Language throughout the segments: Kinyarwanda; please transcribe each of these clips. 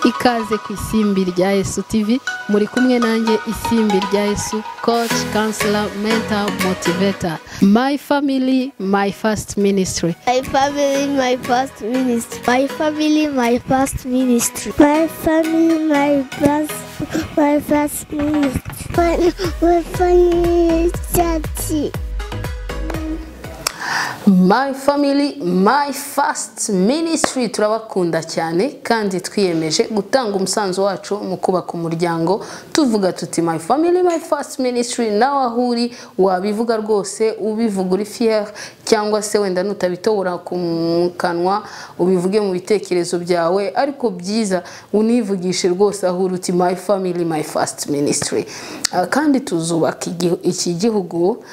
ikaze ku isimbi rya Yesu TV muri kumwe nanjye isimbi rya Yesu coach counselor mentor motivator my family my first ministry My family, my first ministry. My family, my first ministry. My family, my first, my first ministry. My, my family, church. My family my first ministry turabakunda cyane kandi twiyemeje gutanga umusanzu wacu mu kubaka umuryango tuvuga tuti my family my first ministry nawe aho uri wabivuga rwose ubivuga uri fier cyangwa se wenda nutabitobora ku kanwa ubivuge mu bitekerezo byawe ariko byiza univugishe rwose aho uri uti my family my first ministry Ah, kandi tuzubaka igi- iki gihugu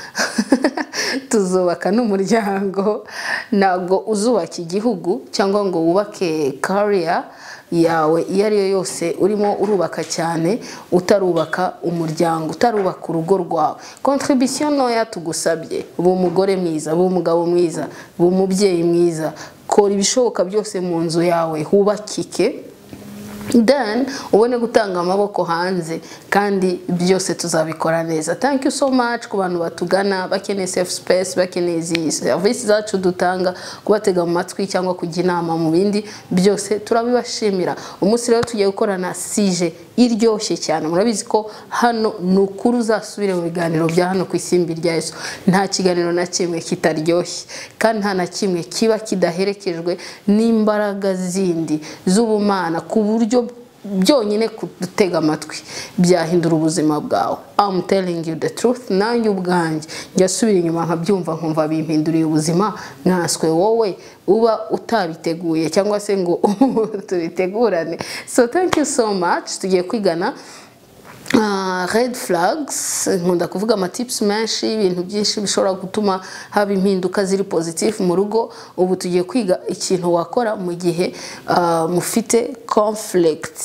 tuzubaka n'umuryango ntabwo uzubaka igihugu cyangwa ngo wubake kariya yawe iyo ari yo yose urimo urubaka cyane utarubaka umuryango utarubaka urugo rwawe kontribisiyo ntoya tugusabye ba umugore mwiza ba umugabo mwiza ba umubyeyi mwiza kora ibishoboka byose mu nzu yawe hubakike then ubone gutanga amaboko hanze kandi byose tuzabikora neza thank you so much ku bantu batugana bakeneye safe space bakeneye izi serivisi zacu dutanga kubatega mu matwi cyangwa kujya inama mu bindi byose turabibashimira umunsi rero tugiye gukora na sije iryoshye cyane murabizi ko hano ni ukuri uzasubire mu biganiro bya hano ku isimbi rya Yesu nta kiganiro na kimwe kitaryoshye kandi nta na kimwe kiba kidaherekejwe n'imbaraga zindi z'ubumana ku buryo byonyine kudutega amatwi byahindura ubuzima bwawe I'm telling you the truth nanjye ubwanjye njya asubira inyuma nkabyumva nkumva bimpinduriye ubuzima nkaswe wowe uba utabiteguye cyangwa se ngo tubitegurane so thank you so much tugiye kwigana Ah, red flags nkunda kuvuga amatips menshi ibintu byinshi bishobora gutuma haba impinduka ziri positive mu rugo ubu tugiye kwiga ikintu wakora mu gihe ah, mufite conflict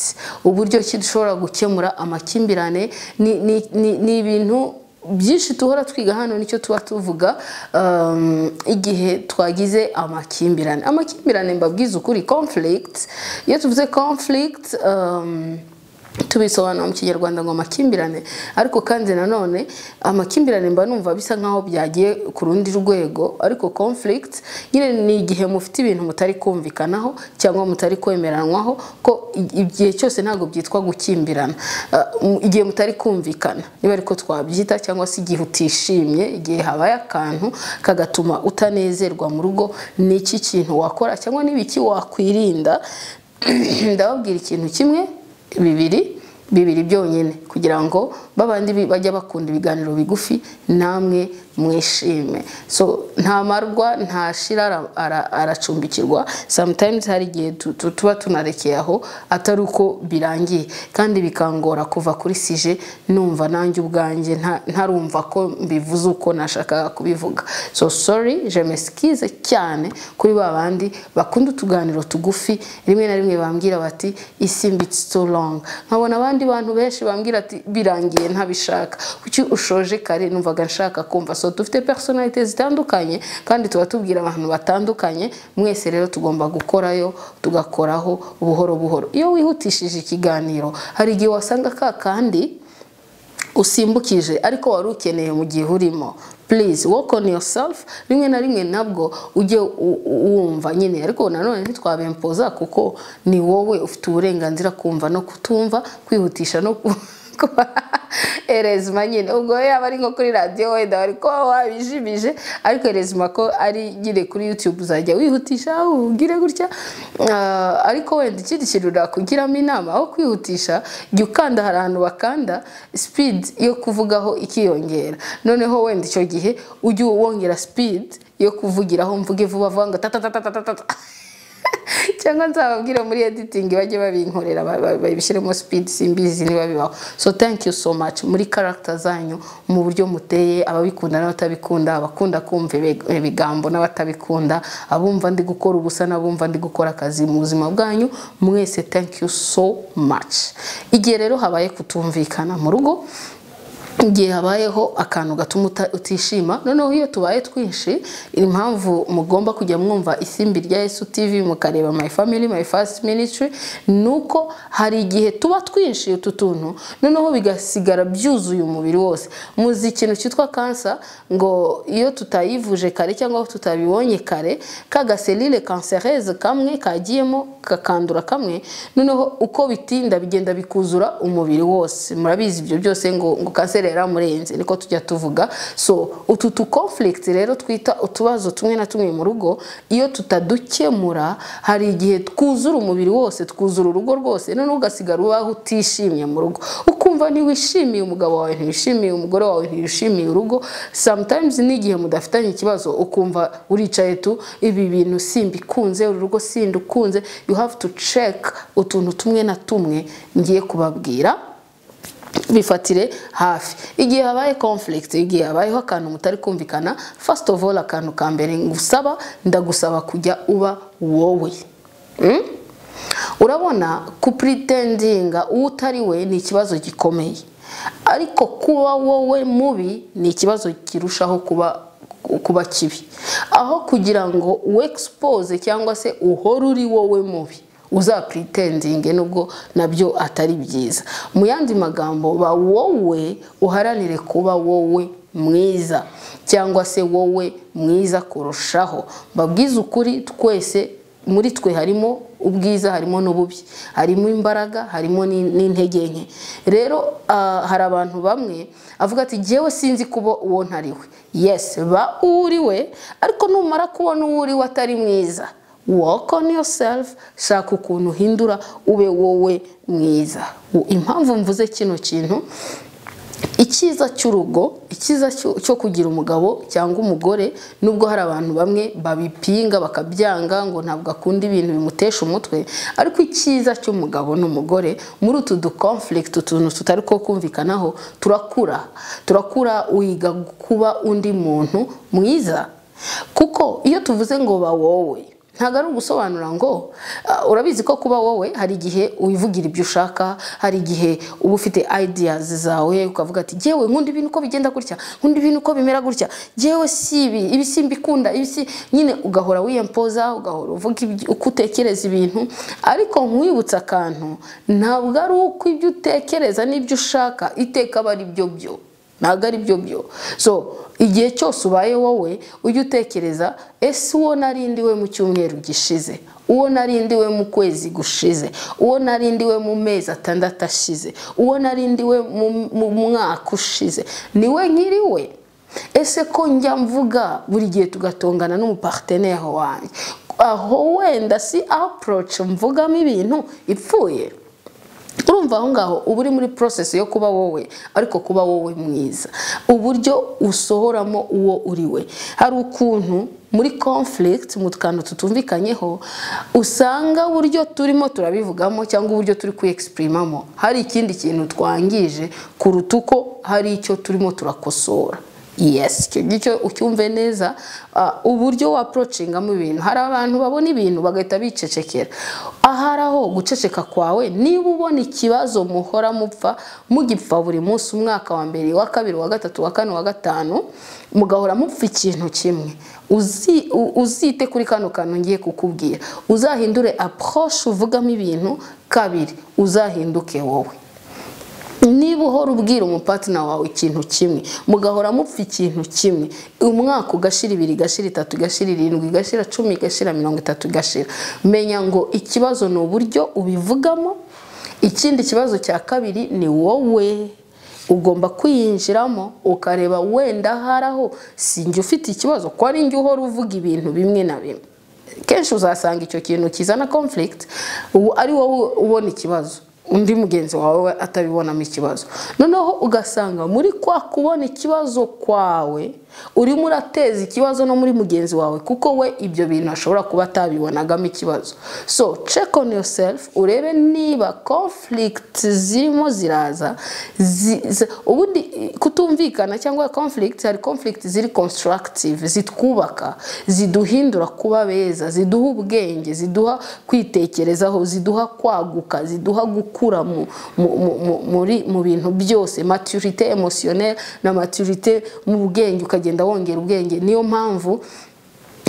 uburyo ki dushobora gukemura amakimbirane ni- ni- ni- ni ibintu byinshi duhora twiga hano nicyo tuba tuvuga um, igihe twagize amakimbirane amakimbirane mbabwiza ukuri conflict iyo tuvuze conflict um, tubisobanura mu kinyarwanda ngo amakimbirane ariko kandi nanone amakimbirane mba numva bisa nkaho byagiye ku rundi rwego ariko conflict nyine ni igihe mufite ibintu mutari kumvikanaho cyangwa mutari kwemeranwaho ko i- igihe cyose ntabwo byitwa gukimbirana Uh, mu- igihe mutari kumvikana niba ariko twabyita cyangwa se igihe utishimye igihe habaye akantu kagatuma utanezerwa mu rugo ni iki kintu wakora cyangwa n'ibiki wakwirinda ndababwira ikintu kimwe bibiri bibiri byonyine kugira ngo babandi bi- bajya bakunda ibiganiro bigufi namwe mwishime so nta marwa ntashira ara- ara- aracumbikirwa sometimes hari igihe tu- tu- tuba tunarekeye aho atari uko birangiye kandi bikangora kuva kuri sije numva nanjye ubwanjye nta- ntarumva ko mbivuze uko nashakaga kubivuga so sorry je m'excuse cyane kuri ba bandi bakunda utuganiro tugufi rimwe na rimwe bambwira bati isimbi it's too long nkabona abandi bantu benshi bambwira ati birangiye ntabishaka kuki ushoje kare numvaga nshaka kumva so dufite personalite zitandukanye kandi tuba tubwira abantu batandukanye mwese rero tugomba gukorayo tugakoraho buhoro buhoro iyo wihutishije ikiganiro hari igihe wasanga ka kandi usimbukije ariko wari ukeneye mu gihe urimo please work on yourself rimwe na rimwe nabwo ujye u- u- wumva nyine ariko nanone ntitwabempoza kuko ni wowe ufite uburenganzira kumva no kutumva kwihutisha no ku- kuba erezima nyine ubwo yaba ari nko kuri radiyo wenda bari kuba wabijimije ariko erezima ko ari nyine kuri yutube uzajya wihutisha ubwire gutya Ah, ariko wenda ikindi kintu nakugiramo inama aho kwihutisha jya ukanda hari ahantu bakanda speed yo kuvugaho ikiyongera noneho wenda icyo gihe ujye wongera speed yo kuvugiraho mvuge vuba vuba ngo tatatatatata cyangwa nzababwira muri editing bajye babinkorera ba- ba- babishyiremo speed simbizi niba bibaho so thank you so much muri character zanyu mu buryo muteye ababikunda n'abatabikunda abakunda kumva ibi- ibigambo n'abatabikunda abumva ndi gukora ubusa n'abumva ndi gukora akazi mu buzima bwanyu mwese thank you so much igihe rero habaye kutumvikana mu rugo igihe habayeho akantu gatuma uta- utishima noneho iyo tubaye twinshi impamvu mugomba kujya mwumva isimbi rya Yesu TV mukareba my family my first ministry nuko hari igihe tuba twinshi utu tuntu noneho bigasigara byuzuye umubiri wose muzi ikintu cyitwa kansa ngo iyo tutayivuje kare cyangwa tutabibonye kare ka gaselile kansereze kamwe kagiyemo kakandura kamwe noneho uko bitinda bigenda bikuzura umubiri wose murabizi ibyo byose ngo ngo kanseri yaramurenze niko tujya tuvuga so utu tu conflict rero twita utubazo tumwe na tumwe mu rugo iyo tutadukemura hari igihe twuzura umubiri wose twuzura urugo rwose noneho ugasigara ubaho utishimye mu rugo ukumva ntiwishimiye umugabo wawe ntiwishimiye umugore wawe ntiwishimiye urugo sometimes n'igihe mudafitanye ikibazo ukumva uricaye tu ibi bintu simbikunze uru rugo sindukunze you have to check utuntu tumwe na tumwe ngiye kubabwira bifatire hafi igihe habaye conflict igihe habayeho akantu mutari kumvikana first of all akantu ka mbere ngusaba ndagusaba kujya uba wowe Mm? urabona kupuritendinga uwo utari we ni ikibazo gikomeye ariko kuba wowe mubi ni ikibazo kirushaho kuba kuba kibi aho kugira ngo uexpose cyangwa se uhore uri wowe mubi uzapuritendinge nubwo nabyo atari byiza mu yandi magambo ba wowe uharanire kuba wowe mwiza cyangwa se wowe mwiza kurushaho mbabwize ukuri twese muri twe harimo ubwiza harimo n'ububi harimo imbaraga harimo n'in- n'intege nke rero ah, hari abantu bamwe avuga ati jyewe sinzi kuba uwo ntari we yesi ba uwo uri we ariko numara kubona uwo uri we atari mwiza work on yourself shaka ukuntu uhindura ube wowe mwiza U- impamvu mvuze kino kintu icyiza cy'urugo icyiza cyo- cyo kugira umugabo cyangwa umugore nubwo hari abantu bamwe babipinga bakabyanga ngo ntabwo akunda ibintu bimutesha umutwe ariko icyiza cy'umugabo n'umugore muri utu dukonflict utuntu tutari ko kumvikanaho turakura turakura wiga kuba undi muntu mwiza kuko iyo tuvuze ngo ba wowe ntabwo ari ugusobanura ngo ah, urabizi ko kuba wowe hari igihe wivugira ibyo ushaka hari igihe uba ufite ideas zawe ukavuga ati yewe nkunda ibintu uko bigenda gutya nkunda ibintu uko bimera gutya yewe si ibi ibi si mbikunda ibi si nyine ugahora wiyempoza ugahora uvuga ibyo- uko utekereza ibintu ariko nkwibutsa akantu ntabwo ari uko ibyo utekereza n'ibyo ushaka iteka aba ari byo byo ntabwo ari byo byo so igihe cyose ubaye wowe ujye utekereza ese uwo narindiwe mu cyumweru gishize uwo narindiwe mu kwezi gushize uwo narindiwe mu mezi atandatu ashize uwo narindiwe mu mu mwaka ushize niwe nkiriwe ese ko njya mvuga buri gihe tugatongana n'umuparteneri wanjye aho wenda si approach mvugamo ibintu ipfuye urumva aho ngaho uba uri muri process yo kuba wowe ariko kuba wowe mwiza uburyo usohoramo uwo uri we hari ukuntu muri conflict mu kantu tutumvikanyeho usanga uburyo turimo turabivugamo cyangwa uburyo turi kuyexpirimamo hari ikindi kintu twangije kuruta uko hari icyo turimo turakosora yes icyo ngicyo ucyumve neza ah, uburyo wa approachingamo ibintu hari abantu babona ibintu bagahita bicecekera ahari aho guceceka kwawe niba ubona ikibazo muhora mupfa mugipfa buri munsi umwaka wa mbere wa kabiri wa gatatu wa kane wa gatanu mugahora mupfa ikintu kimwe uzi- u- uzite kuri kano kantu ngiye kukubwira uzahindure approche uvugamo ibintu kabiri uzahinduke wowe niba uhora ubwira umupatina wawe ikintu kimwe mugahora mupfa ikintu kimwe umwaka ugashira ibiri igashira itatu igashira irindwi igashira cumi igashira mirongo itatu igashira menya ngo ikibazo ni uburyo ubivugamo ikindi kibazo cya kabiri ni wowe ugomba kwiyinjiramo ukareba wenda hari aho sinjye ufite ikibazo ko ari njye uhora uvuga ibintu bimwe na bimwe kenshi uzasanga icyo kintu kizana conflict ubu ari wowe ubona ikibazo undi mugenzi wawe atabibonamo ikibazo noneho ugasanga muri kwa kubona ikibazo kwawe urimo urateza ikibazo no muri mugenzi wawe kuko we ibyo bintu ashobora kuba atabibonagamo ikibazo so check on yourself urebe niba conflict zirimo ziraza zi- zi- ubundi kutumvikana cyangwa conflict hari conflict ziri constructive zitwubaka ziduhindura kuba beza ziduha ubwenge ziduha kwitekerezaho ziduha kwaguka ziduha gukura mu, mu, mu, mu, muri, mu bintu byose maturité émotionnelle na maturité mu bwenge ukagenda wongera ubwenge niyo mpamvu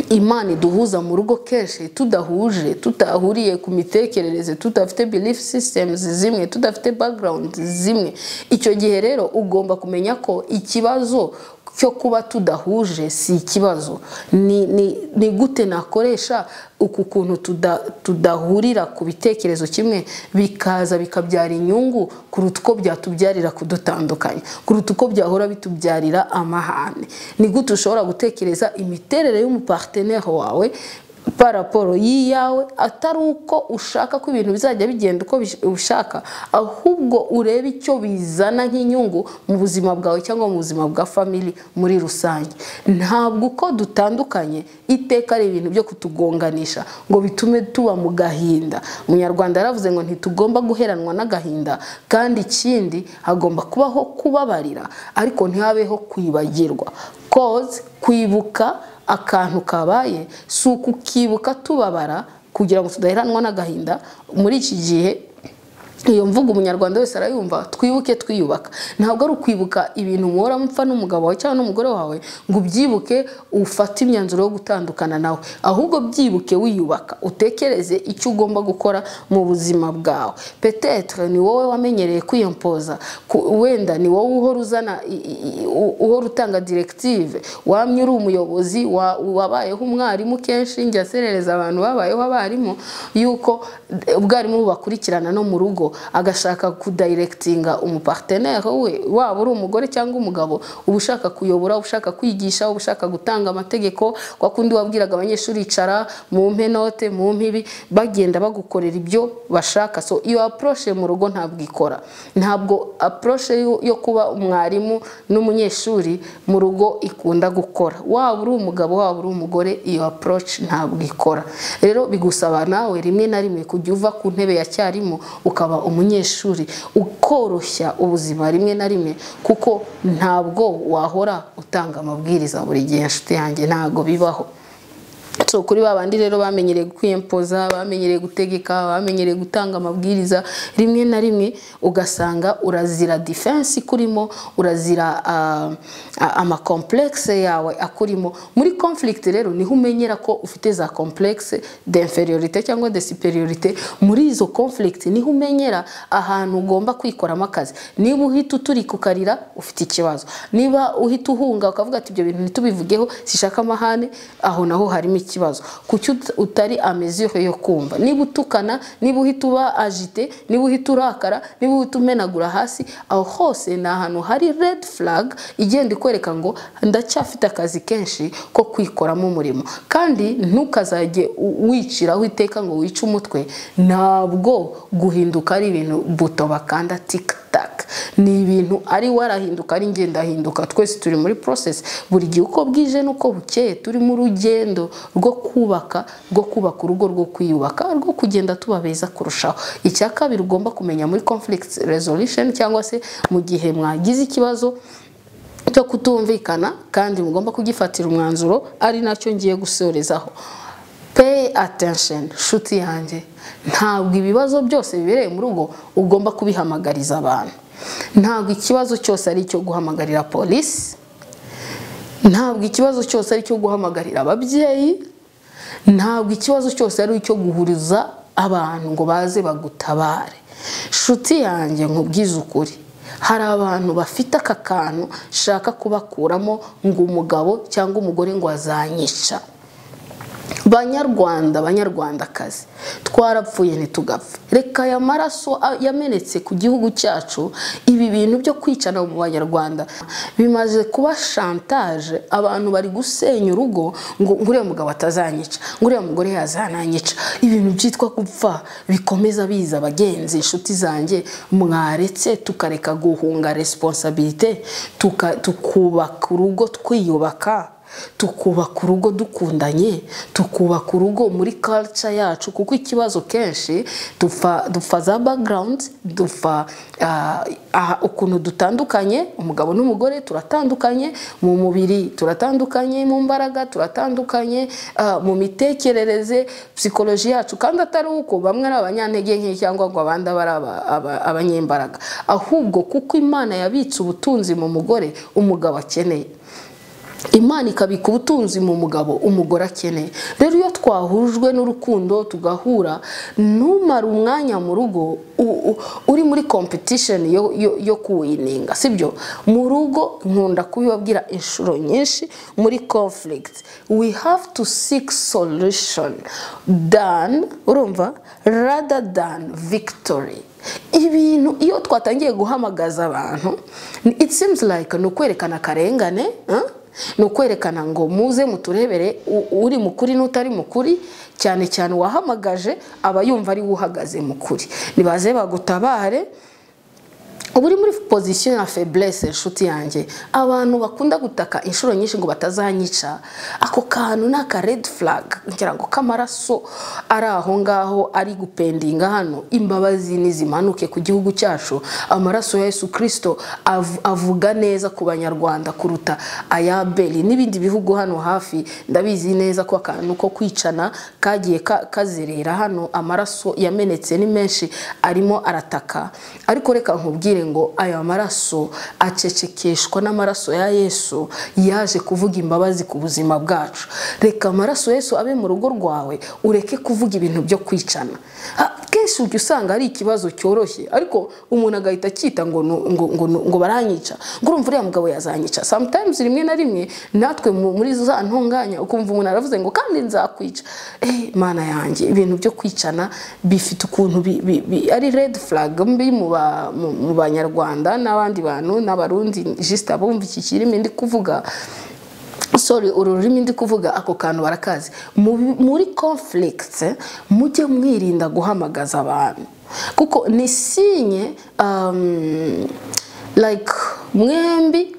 imana iduhuza mu rugo kenshi tudahuje tutahuriye ku mitekerereze tudafite belief systems zimwe tudafite background zimwe icyo gihe rero ugomba kumenya ko ikibazo cyo kuba tudahuje si ikibazo ni, ni, ni gute nakoresha uku kuntu tuda, tudahurira ku bitekerezo kimwe bikaza bikabyara inyungu kuruta uko byatubyarira kudutandukanya kuruta uko byahora bitubyarira amahane ni gute ushobora gutekereza imiterere y'umuparteneri wawe paraporo y'iyawe atari uko ushaka ko ibintu bizajya bigenda uko bish- ubishaka ahubwo urebe icyo bizana nk'inyungu mu buzima bwawe cyangwa mu buzima bwa famili muri rusange ntabwo uko dutandukanye iteka ari ibintu byo kutugonganisha ngo bitume tuba mu gahinda umunyarwanda yaravuze ngo ntitugomba guheranwa n'agahinda kandi ikindi hagomba kubaho kubabarira ariko ntihabeho kwibagirwa koze kwibuka akantu kabaye si ukukibuka tubabara kugira ngo tudaheranwa n'agahinda muri iki gihe iyo mvugo umunyarwanda wese arayumva twibuke twiyubaka ntabwo ari ukwibuka ibintu muhora mupfa n'umugabo wawe cyangwa n'umugore wawe ngo ubyibuke ufate imyanzuro yo gutandukana nawe ahubwo byibuke wiyubaka utekereze icyo ugomba gukora mu buzima bwawe petetre ni wowe wamenyereye kwiyampoza ku- wenda ni wowe uhora uzana i- i- i- u- uhora utanga directive wamye uri umuyobozi wa- wabayeho umwarimu kenshi njya serereza abantu babayeho abarimu yuko eh, ubwarimu bubakurikirana no mu rugo agashaka kudayiregitinga umupartenere we waba uri umugore cyangwa umugabo uba ushaka kuyobora uba ushaka kwigisha uba ushaka gutanga amategeko kwa kundi wabwiraga abanyeshuri icara mumpe note mumpe ibi bagenda bagukorera ibyo bashaka so iyo approche mu rugo ntabwo ikora ntabwo approche yo- yo kuba umwarimu n'umunyeshuri mu rugo ikunda gukora waba uri umugabo waba uri umugore iyo approach ntabwo ikora rero bigusaba nawe rimwe na rimwe kujya uva ku ntebe ya cyarimu ukaba umunyeshuri ukoroshya ubuzima rimwe na rimwe kuko ntabwo wahora utanga amabwiriza buri gihe inshuti yanjye ntabwo bibaho so kuri ba bandi rero bamenyereye kwiyempoza bamenyereye gutegeka bamenyereye gutanga amabwiriza rimwe na rimwe ugasanga urazira defense ikurimo urazira ah, ah, amakomplexe yawe akurimo muri conflict rero niho umenyera ko ufite za complexe d'inferiorite cyangwa de superiorite muri izo conflict niho umenyera ahantu ugomba kwikoramo akazi niba uhita uturika ukarira ufite ikibazo niba uhita uhunga ukavuga ati ibyo bintu ntitubivugeho sishaka amahane aho naho harimo ikibazo kuki ut- utari amezure yo kumva niba utukana niba uhita uba agite niba uhita urakara niba uhita umenagura hasi aho hose ni ahantu hari red flag igenda ikwereka ngo ndacyafite akazi kenshi ko kwikoramo umurimo kandi ntukazajye u- wiciraho iteka ngo wice umutwe ntabwo guhinduka ari ibintu buto bakanda tika taka ni ibintu ari warahinduka ari ngendahinduka twese turi muri process buri gihe uko bwije n'uko bukeye turi mu rugendo rwo kubaka rwo kubaka urugo rwo kwiyubaka rwo kugenda tuba beza kurushaho icya kabiri ugomba kumenya muri conflict resolution cyangwa se mu gihe mwagize ikibazo cyo kutumvikana kandi mugomba kugifatira umwanzuro ari nacyo ngiye gusorezaho pay attention nshuti yanjye ntabwo ibibazo byose bibereye mu rugo ugomba kubihamagariza abantu ntabwo ikibazo cyose ari icyo guhamagarira polisi ntabwo ikibazo cyose ari icyo guhamagarira ababyeyi ntabwo ikibazo cyose ari icyo guhuriza abantu ngo baze bagutabare nshuti yanjye nkubwize ukuri hari abantu bafite aka kantu nshaka kubakuramo ngo umugabo cyangwa umugore ngo azanyica banyarwanda banyarwandakazi twarapfuye ntitugapfe reka aya maraso a- yamenetse ku gihugu cyacu ibi bintu byo kwicana mu banyarwanda bimaze kuba shantaje abantu bari gusenya urugo ngo ngo uriya mugabo atazanyica ngo uriya mugore yazananyica ibintu byitwa gupfa bikomeza biza abagenzi inshuti zanjye mwaretse tukareka guhunga resiponsabirite tukubaka urugo twiyubaka tukubaka urugo dukundanye tukubaka urugo muri culture yacu kuko ikibazo kenshi dupfa dupfa za background dupfa ah, ah, ukuntu dutandukanye umugabo n'umugore turatandukanye mu mubiri turatandukanye mu mbaraga turatandukanye ah, mu mitekerereze psikoloji yacu kandi atari uko bamwe ari abanyantege nke cyangwa ngo abandi abe ari aba- aba- abanyembaraga ahubwo kuko imana yabitse ubutunzi mu mugore umugabo akeneye imana ikabika ubutunzi mu mugabo umugore akeneye rero iyo twahujwe n'urukundo tugahura numara umwanya mu rugo u- u- uri muri competition yo, yo, yo kuwininga sibyo mu rugo nkunda kubibabwira inshuro nyinshi muri conflict we have to seek solution than urumva rather than victory ibintu iyo twatangiye guhamagaza abantu ni- it seems like ni ukwerekana akarengane eh? ni ukwerekana ngo muze muturebere u- uri mukuri n'utari mukuri cyane cyane uwahamagaje aba yumva ari we uhagaze mukuri nibaze bagutabare uba uri muri pozisiyo ya feburese inshuti yanjye abantu bakunda gutaka inshuro nyinshi ngo batazanyica ako kantu ni aka redi furaga ngira ngo k'amaraso ari aho ngaho ari gupendinga hano imbabazi nizimanuke ku gihugu cyacu amaraso ya yesu kirisito av- avuga neza ku banyarwanda kuruta aya beli n'ibindi bihugu hano hafi ndabizi neza ko akantu ko kwicana kagiye ka- kazerera hano amaraso yamenetse ni menshi arimo arataka ariko reka nkubwire ngo aya maraso acecekeshwa n'amaraso ya yesu yaje kuvuga imbabazi ku buzima bwacu reka amaraso yesu abe mu rugo rwawe ureke kuvuga ibintu byo kwicana Ha, kenshi ujya usanga ari ikibazo cyoroshye ariko umuntu agahita akita ngo nu- ngo, ngo, nu- ngo baranyica ngo urumva uriya mugabo yazanyica sometimes rimwe na rimwe natwe mu- muri za ntunganya ukumva umuntu aravuze ngo kandi nzakwica eh mana yanjye ibintu byo kwicana bifite ukuntu bi- bi- bi- ari red flag mbi mu ba- mu- mu banyarwanda n'abandi bantu n'abarundi jisita abumva iki kirimi ndi kuvuga sorry uru rurimi ndi kuvuga ako kantu barakazi Mu- muri conflict eh, mujye mwirinda guhamagaza abantu kuko ni sinye um, like mwembi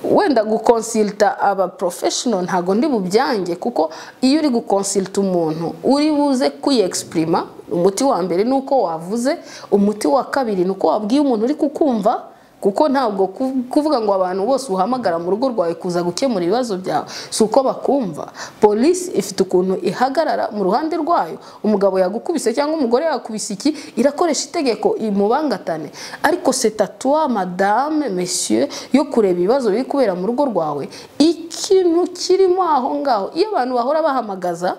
wenda gukonsilta aba professional ntago ndi bubyange kuko iyo uri gukonsilta umuntu uri buze kwiyexprima umuti wa mbere ni uko wavuze umuti wa kabiri ni uko wabwiye umuntu uri kukumva kuko ntabwo ku- kuvuga ngo abantu bose uhamagara mu rugo rwawe kuza gukemura ibibazo byawe si uko bakumva polisi ifite ukuntu ihagarara mu ruhande rwayo umugabo yagukubise cyangwa umugore yakubise iki irakoresha itegeko imubangatane ariko setatuwa madame mesiyo yo kureba ibibazo biri kubera mu rugo rwawe ikintu kirimo aho ngaho iyo abantu bahora bahamagaza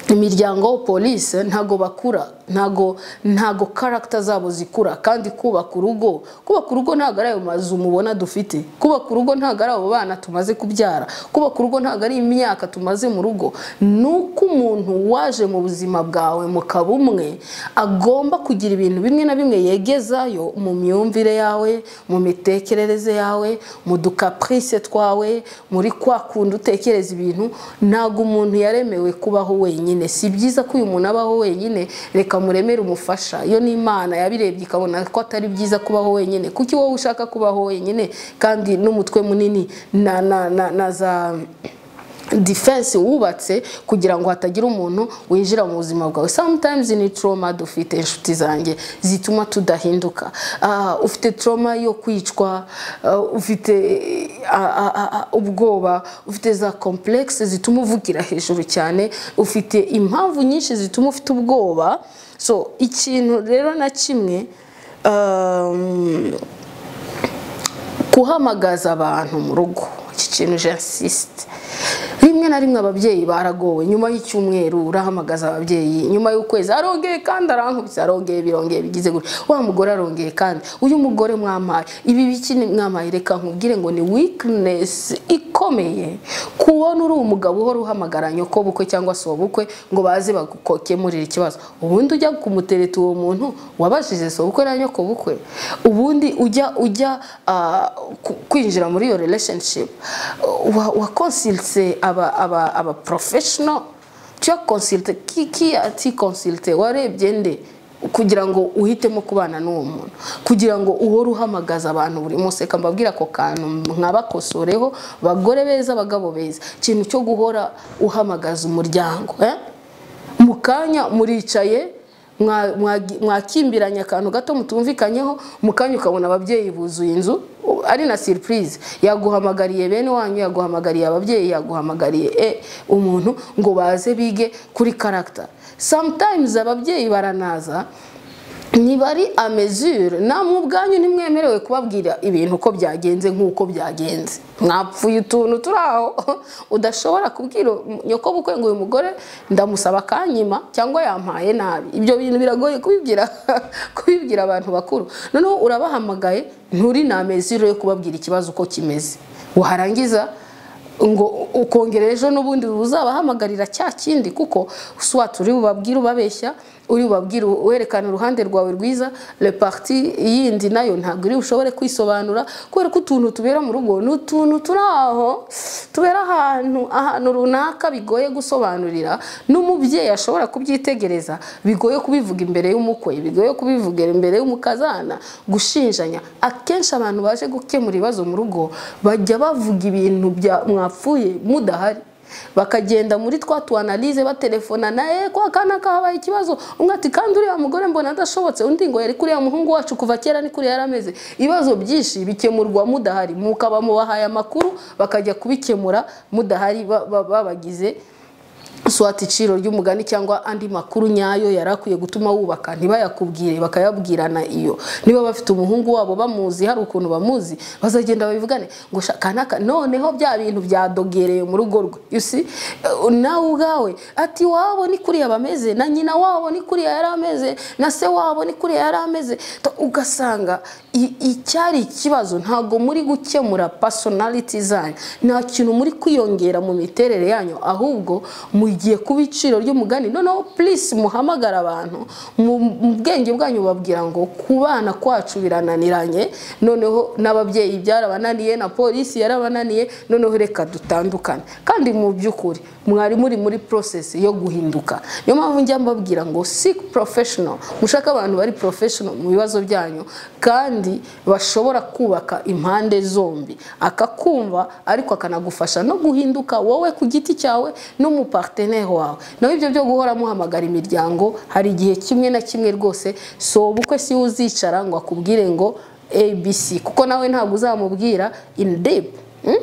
imiryango polisi ntago bakura ntago ntago karagita zabo zikura kandi kubaka urugo kubaka urugo ntago ari ayo mazu mubona dufite kubaka urugo ntago ari abo bana tumaze kubyara kubaka urugo ntago ari imyaka tumaze mu rugo ni uko umuntu waje mu buzima bwawe mu kabumwe agomba kugira ibintu bimwe na bimwe yegezayo mu myumvire yawe mu mitekerereze yawe mu dukapurise twawe muri kwa kundi utekereza ibintu ntago umuntu yaremewe kubaho wenyine si byiza ko uyu muntu abaho wenyine reka muremere umufasha iyo ni imana yabirebye ikabona ko atari byiza kubaho wenyine kuki wowe ushaka kubaho wenyine kandi n'umutwe munini na na na, na za defense wubatse kugira ngo hatagira umuntu winjira mu buzima bwawe sometimes ni trauma dufite inshuti zanjye zituma tudahinduka Ah, ufite trauma yo kwicwa ah, ufite ah, ah, ah, ah, ubwoba ufite za complex zituma uvugira hejuru cyane ufite impamvu nyinshi zituma ufite ubwoba so ikintu rero na kimwe um, kuhamagaza abantu mu rugo iki kintu jansisite rimwe na rimwe ababyeyi baragowe nyuma y'icyumweru urahamagaza ababyeyi nyuma y'ukwezi arongeye kandi arankubise arongeye birongeye bigize gutya wa mugore arongeye kandi uyu mugore mwampaye ibi biki ni mwampaye reka nkubwire ngo ni wikinesi ikomeye kubona uri umugabo uhora uhamagara nyokobukwe cyangwa se uwo bukwe ngo baze bagukemurire ikibazo ubundi ujya kumutereta uwo muntu wabashije se ubukwe na nyokobukwe ubundi ujya ujya ah, ku- kwinjira muri iyo relationship wa- wakonsilte aba aba aba professional cyo consulte kiki ati consulte warebye nde kugira ngo uhitemo kubana n'uwo muntu kugira ngo uhore uhamagaza abantu buri munsi reka mbabwire ako kantu mwabakosoreho bagore beza abagabo beza ikintu cyo guhora uhamagaza umuryango eh? mu kanya muricaye mwa- mwagi- mwakimbiranye akantu gato mutumvikanyeho mu kanya ukabona ababyeyi buzuye inzu u- ari na siripurize yaguhamagariye bene wanyu yaguhamagariye ababyeyi yaguhamagariye e umuntu ngo baze bige kuri karagita sometimes ababyeyi baranaza niba ari amezure namwe ubwanyu ntimwemerewe kubabwira ibintu uko byagenze nk'uko byagenze mwapfuye utuntu turi aho udashobora kubwira nyokobukwe ngo uyu mugore ndamusaba akanyima cyangwa yampaye nabi ibyo bintu biragoye kubibwira kubibwira abantu bakuru noneho urabahamagaye nturi na amezure yo kubabwira ikibazo uko kimeze warangiza ngo ukongera ejo n'ubundi uzabahamagarira cya kindi kuko swat uri bubabwire ubabeshya uri bubabwire werekana uruhande rwawe rwiza reparti yindi nayo ntabwo iri bushobore kwisobanura kubera ko utuntu tubera mu rugo ni utuntu turi aho tubera ahantu ahantu runaka bigoye gusobanurira n'umubyeyi ashobora kubyitegereza bigoye kubivuga imbere y'umukwe bigoye kubivuga imbere y'umukazana gushinjanya akenshi abantu baje gukemura ibibazo mu rugo bajya bavuga ibintu bya mwapfuye mudahari bakagenda muri twa tuanalize batelefona naye kwa kana kahabaye ikibazo umwe ati kandi uriya mugore mbona adashobotse undi ngo yari kuriya muhungu wacu kuva kera ni kuriya yarameze ibibazo byinshi bikemurwa mudahari mukaba mubahaye amakuru bakajya kubikemura mudahari ba- ba- babagize swati iciro ry'umugani cyangwa andi makuru nyayo yari akwiye gutuma wubaka ntibayakubwire bakayabwirana iyo niba bafite umuhungu wabo bamuzi hari ukuntu bamuzi bazagenda babivugane ngo sha kanaka noneho bya bintu byadogereye mu rugo rwe you see? Eh, nawe ubwawe ati wabo ni kuriya bameze na nyina wabo ni kuriya yari ameze na se wabo ni kuriya yari ameze To- ugasanga i- icyari ikibazo ntabwo muri gukemura personality zanyu nta kintu muri kwiyongera mu miterere yanyu ahubwo mugiye kuba iciro ry'umugani noneho please muhamagara abantu mu mu bwenge bwanyu babwira ngo kubana kwacu birananiranye noneho n'ababyeyi byarabananiye na polisi yarabananiye noneho reka dutandukane kandi mu by'ukuri mwari muri muri process yo guhinduka niyo mpamvu njya mbabwira ngo seek professional mushake abantu bari professional mu bibazo byanyu kandi bashobora kubaka impande zombi akakumva ariko akanagufasha no guhinduka wowe ku giti cyawe n'umuparteneri wawe naho ibyo byo guhora muhamagara imiryango hari igihe kimwe na kimwe rwose si ubukwe si we uzicara ngo akubwire ngo abc kuko nawe ntabwo uzamubwira in deep mm?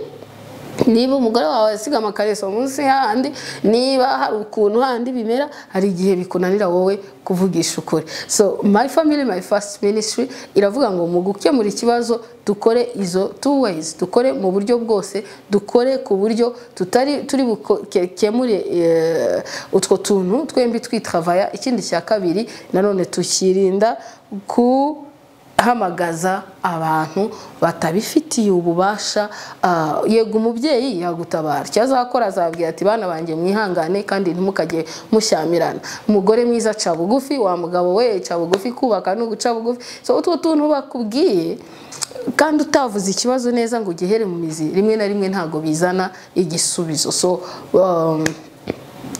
niba umugore wawe asiga amakareso munsi y'ahandi niba hari ukuntu handi bimera hari igihe bikunanira wowe kuvugisha ukuri so my family my first ministry iravuga ngo mu gukemura ikibazo dukore izo two ways dukore mu buryo bwose dukore ku buryo tutari turi bukemure utwo tuntu twembi twitravaya ikindi cya kabiri nanone tukirinda ku hamagaza abantu batabifitiye ububasha ah, yego umubyeyi yagutabara icyo azakora azabwira ati bana banjye mwihangane kandi ntimukajye mushyamirana umugore mwiza aca bugufi wa mugabo we aca bugufi kubaka ni uguca bugufi so utwo tuntu bakubwiye kandi utavuze ikibazo neza ngo ugihere mu mizi rimwe na rimwe ntabwo bizana igisubizo so um,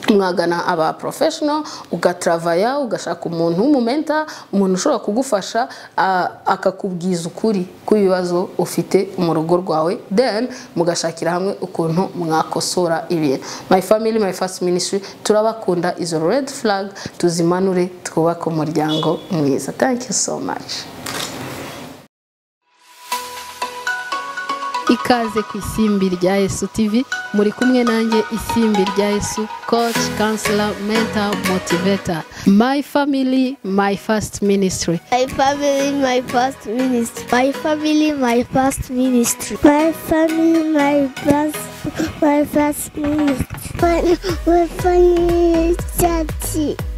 mwagana aba professional ugatravaya ugashaka umuntu w'umumenta umuntu ushobora kugufasha a- akakubwiza ukuri kw'ibibazo ufite mu rugo rwawe then mugashakira hamwe ukuntu mwakosora ibintu my family my first ministry turabakunda izo red flag tuzimanure twubake umuryango mwiza thank you so much ikaze ku isimbi rya Yesu TV muri kumwe nanjye isimbi rya Yesu coach counselor mentor motivator my family my first ministry My family, my first ministry. My family, my first ministry. My family, my best, my best meat. My, my funny daddy.